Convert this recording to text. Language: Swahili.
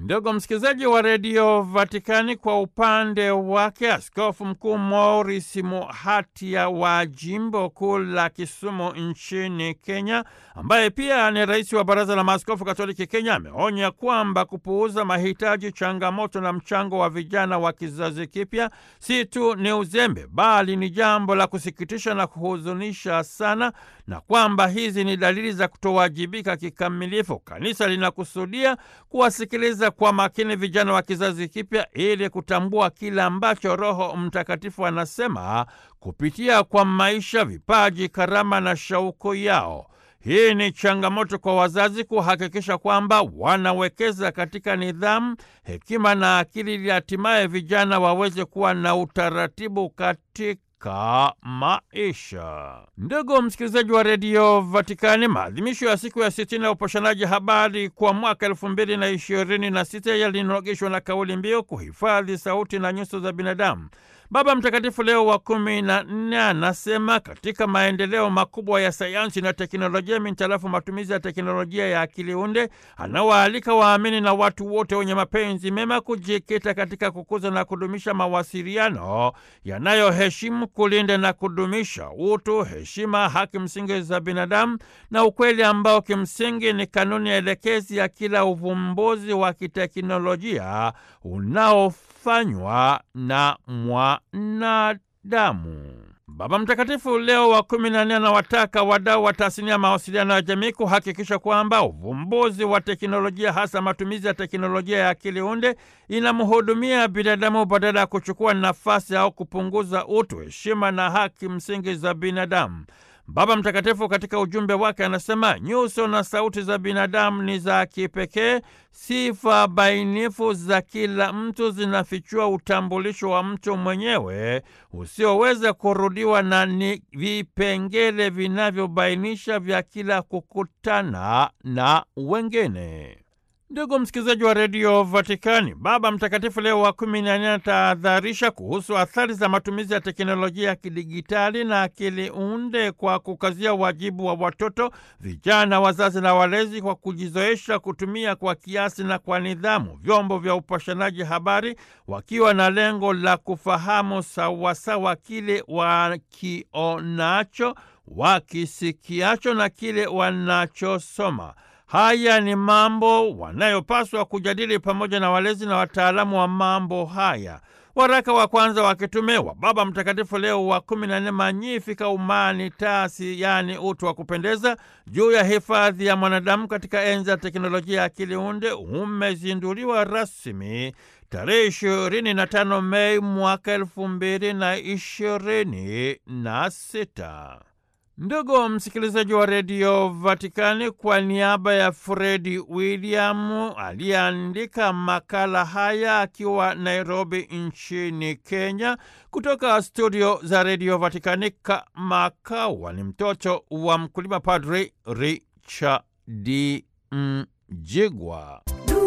Ndugu msikilizaji wa redio Vatikani, kwa upande wake askofu mkuu Maurice Muhatia wa jimbo kuu la Kisumu nchini Kenya, ambaye pia ni rais wa baraza la maaskofu katoliki Kenya, ameonya kwamba kupuuza mahitaji, changamoto na mchango wa vijana wa kizazi kipya si tu ni uzembe, bali ni jambo la kusikitisha na kuhuzunisha sana, na kwamba hizi ni dalili za kutowajibika kikamilifu. Kanisa linakusudia kuwasikiliza kwa makini vijana wa kizazi kipya ili kutambua kile ambacho Roho Mtakatifu anasema kupitia kwa maisha, vipaji, karama na shauku yao. Hii ni changamoto kwa wazazi kuhakikisha kwamba wanawekeza katika nidhamu, hekima na akili ili hatimaye vijana waweze kuwa na utaratibu katika ka maisha. Ndugu msikilizaji wa redio Vatikani, maadhimisho ya siku ya sitini ya upashanaji habari kwa mwaka elfu mbili na ishirini na sita yalinogeshwa na kauli mbiu kuhifadhi sauti na nyuso za binadamu. Baba Mtakatifu Leo wa kumi na nne anasema katika maendeleo makubwa ya sayansi na teknolojia mintarafu matumizi ya teknolojia ya akili unde, anawaalika waamini na watu wote wenye mapenzi mema kujikita katika kukuza na kudumisha mawasiliano yanayoheshimu, kulinda na kudumisha utu, heshima, haki msingi za binadamu na ukweli ambao kimsingi ni kanuni elekezi ya kila uvumbuzi wa kiteknolojia unaofanywa na mwanadamu. Baba Mtakatifu Leo wa kumi na nne anawataka wadau wa tasnia ya mawasiliano ya jamii kuhakikisha kwamba uvumbuzi wa teknolojia, hasa matumizi ya teknolojia ya akili unde, inamhudumia binadamu badala ya kuchukua nafasi au kupunguza utu, heshima na haki msingi za binadamu. Baba Mtakatifu katika ujumbe wake anasema nyuso na sauti za binadamu ni za kipekee. Sifa bainifu za kila mtu zinafichua utambulisho wa mtu mwenyewe usioweza kurudiwa na ni vipengele vinavyobainisha vya kila kukutana na wengine. Ndugu msikilizaji wa redio Vatikani, Baba Mtakatifu Leo wa kumi na nne anatahadharisha kuhusu athari za matumizi ya teknolojia ya kidigitali na akili unde kwa kukazia wajibu wa watoto, vijana, wazazi na walezi kwa kujizoesha kutumia kwa kiasi na kwa nidhamu vyombo vya upashanaji habari, wakiwa na lengo la kufahamu sawasawa kile wakionacho, wakisikiacho na kile wanachosoma. Haya ni mambo wanayopaswa kujadili pamoja na walezi na wataalamu wa mambo haya. Waraka wa kwanza wa kitume wa Baba Mtakatifu Leo wa kumi na nne Magnificat Humanitas, yaani utu wa kupendeza, juu ya hifadhi ya mwanadamu katika enzi ya teknolojia ya akili unde umezinduliwa rasmi tarehe ishirini na tano Mei mwaka elfu mbili na ishirini na sita. Ndugu msikilizaji wa redio Vatikani, kwa niaba ya Fredi William aliyeandika makala haya akiwa Nairobi nchini Kenya, kutoka studio za redio Vatikani, Kamakawa ni mtoto wa mkulima, Padri Richard Mjigwa.